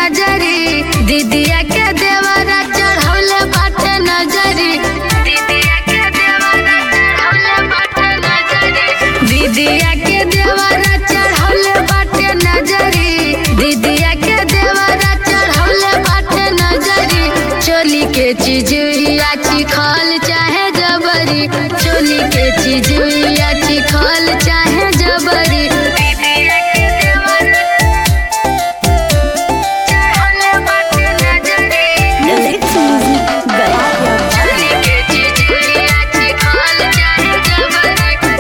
नजरी दीदिया के देवरा चढ़ौले बाटे नजरी दीदिया के देवरा चढ़ौले बाटे नजरी दीदिया के देवरा चढ़ौले बाटे नजरी दीदिया के देवरा चढ़ौले बाटे नजरी चोली के चिजुइया चिखल चाहे जबरी चोली के चिजुइया चिखल चाहे जबरी दीदिया के देवरा चढ़ौले बाटे नजरी Lyrics music Gaya चोली के चिजुइया चिखल चाहे जबरी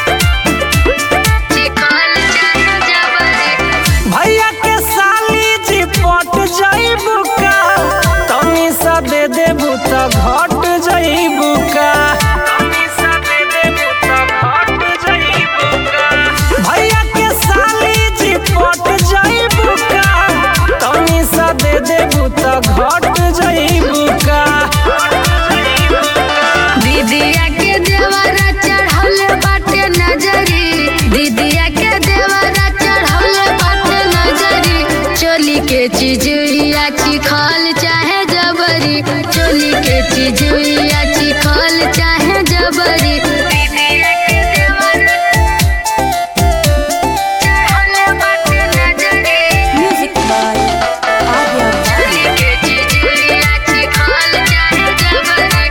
चिखल चाहे जबरी भैया के साली जी पट जाइबू का तनी सा दे देबू त घट जाइबू का तनी सा दे देबू त घट जाइबू का भैया के साली जी पट जाइबू का तनी सा दे देबू त घट जाइबू का दीदिया के देवरा चढ़ौले बाटे नजरी दीदिया के देवरा चढ़ौले बाटे नजरी चोली के चिजुइया चिखल चाहे जबरी चोली के चिजुइया चिखल चाहे जबरी दीदिया के देवरा चढ़ौले बाटे नजरी Music by Arya चोली के चिजुइया चिखल चाहे जबरी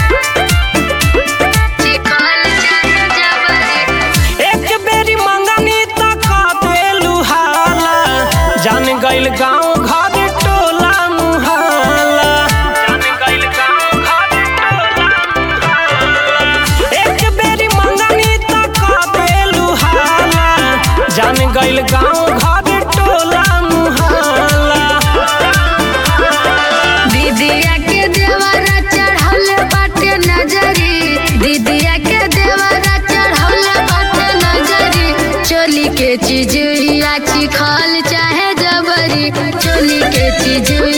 चिखल चाहे जबरी एक बेरी मंगनी तक देलू हाला जान गइल गांव घर टोला मुहाला जान गइल गांव घर टोला मुहाला एक बेरी मंगनी तक देलू हाला जान गइल गांव घर टोला मुहाला दीदिया के देवरा चढ़ौले बाटे नजरी दीदिया के देवरा चढ़ौले बाटे नजरी चोली के चिजुइया चिखल चाहे जबरी चोली के चिजुइया